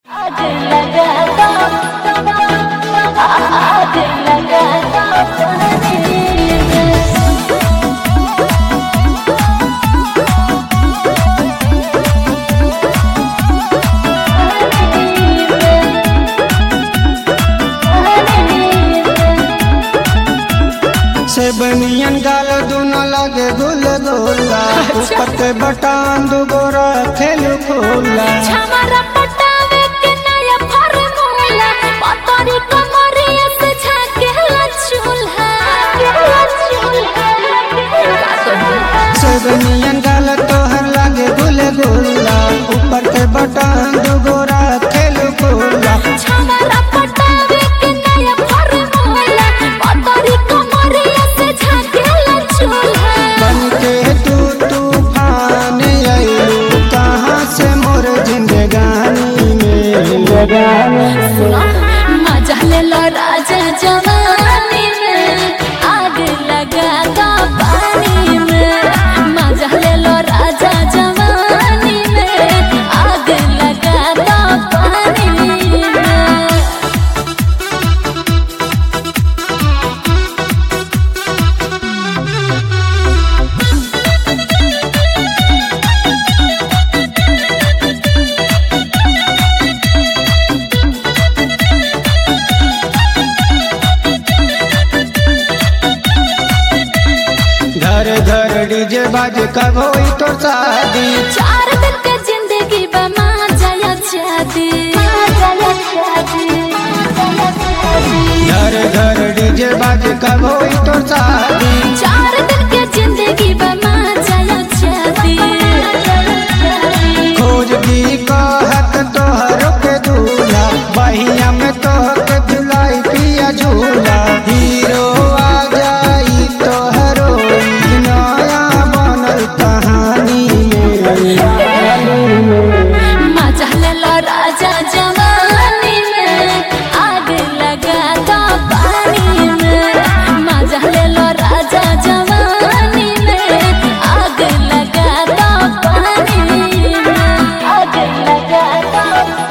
आग लगा दो आग लगा दो पानी में से बनियन गाल दोनों लगे गुल गोला ऊपर के बटान दो गोरा खेल खोला छमरा पटावे के नया फॉर्मूला पतरी कमरिया से झाकेला चूल्हा से बनियन गाल तोहर लगे गुल गोला ऊपर के बटान दो गोरा खेल खोला छमरा पटावे के नया फॉर्मूला पतरी कमरिया से झाकेला चूल्हा बन के तू तूफान आयलू कहाँ से मोर जिंदगानी में सुनो मजा ले लो राजा जवानी में आग लगा दो पानी में मजा ले लो राजा जवानी में आग लगा दो पानी में घर घर डीजे बाज कब होई तो शादी चार दिन के जिंदगी बमा जाया जादी घर घर डीजे बाज कब होई तो शादी चार दिन के जिंदगी बमा जाया जादी खोज दी कहत तोहर के दूल्हा बहिया में तोहर के झुलाई पिया झूला हीरो आ जाई तोहरो ई नया बनल कहानी में मजा ले लो राजा जवानी में आग लगा दो पानी में मजा ले लो राजा जवानी में आग लगा दो पानी में आग लगा दो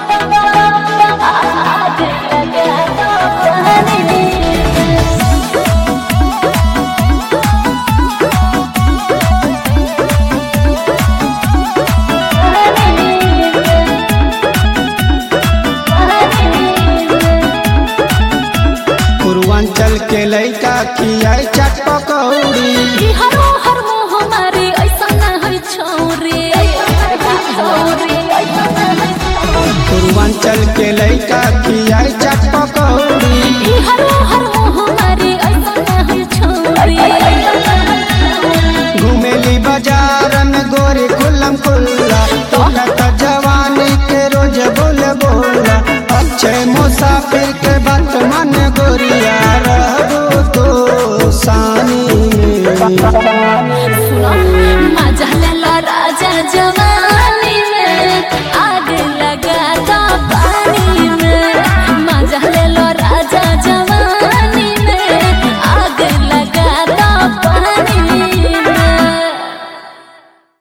आग लगा दो पानी में पूर्वांचल के लइका खियाई चट पकौड़ी ई हरो हर मोह मारे ऐसा ना है छोरे छोरे पूर्वांचल के लइका खियाई चट पकौड़ी ई हरो